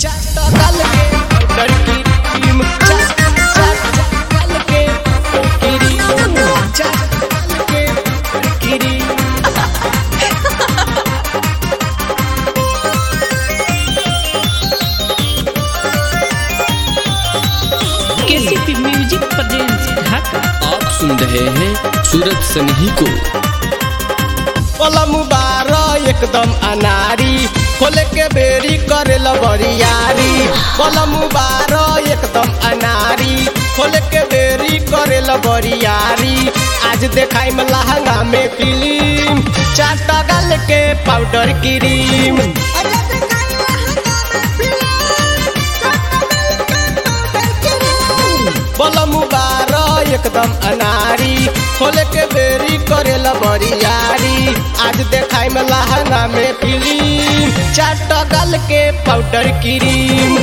चाटकल के लड़की टीम चाटकल के किरी चाटकल के किरी केसीपी म्यूजिक प्रेजेंस ढाका आप सुन रहे हैं सूरज सनही को कलम बार एकदम अनारी खोले के बेरी करे बरियारी कलम बार एकदम अनारी खोले के बेरी करे बरियारी आज देखाई में लहंगा में फिल्म चाटा गल के पाउडर क्रीम बलम बार एकदम अनारी खोले के बेरी करे बरियारी आज देखाई में लहंगा में फिल्म चाटा गल के पाउडर क्रीम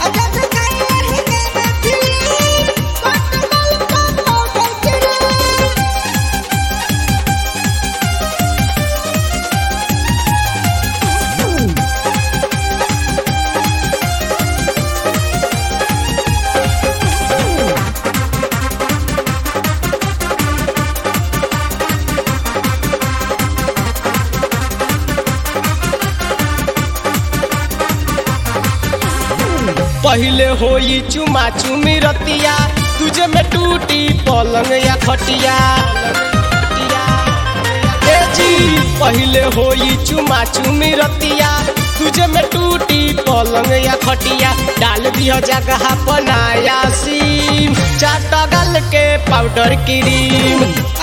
पहले होई चुमा चुमी रतिया तुझे में टूटी पलंग या खटिया ए जी पहले होई चुमा चुमी रतिया तुझे में टूटी पलंग या खटिया डाल दिया जगह बनाया सीम चाटा गल के पाउडर क्रीम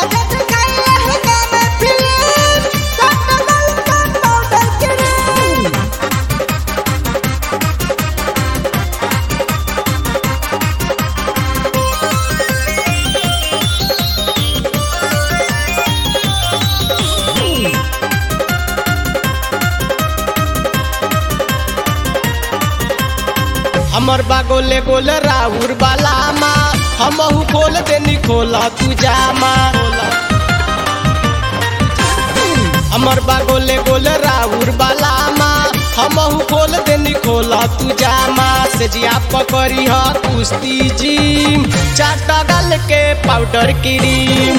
हमर बा गोले गोले राउर बाला माँ हमहू खोल देनी खोला तू जामा हमर बा गोले गोले राउर बाला माँ हमहू खोल देनी खोला तू जामा से जिया पकड़ी ह कुश्ती जिम चाटा गल के पाउडर क्रीम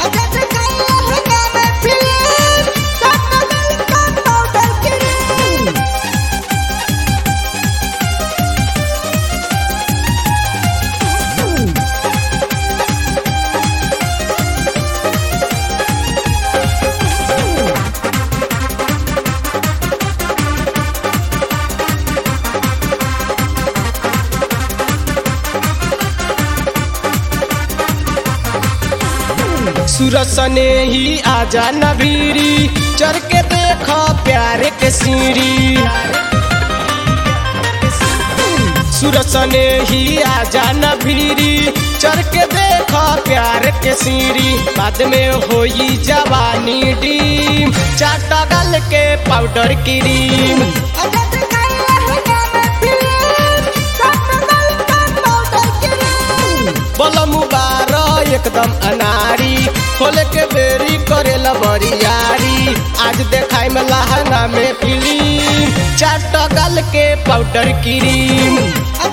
सुरसने ही आजा नबीरी चढ़ के देख प्यार के सीढ़ी सुरसने ही आजा नबीरी चढ़ के देख प्यार के सीढ़ी बाद में होई जवानी डीम चाटा गल के पाउडर क्रीम बलम बार एकदम अनारी खोले के बेरी करे बरियारी आज देखाई में लहंगा में फिल्म चाट गल के पाउडर क्रीम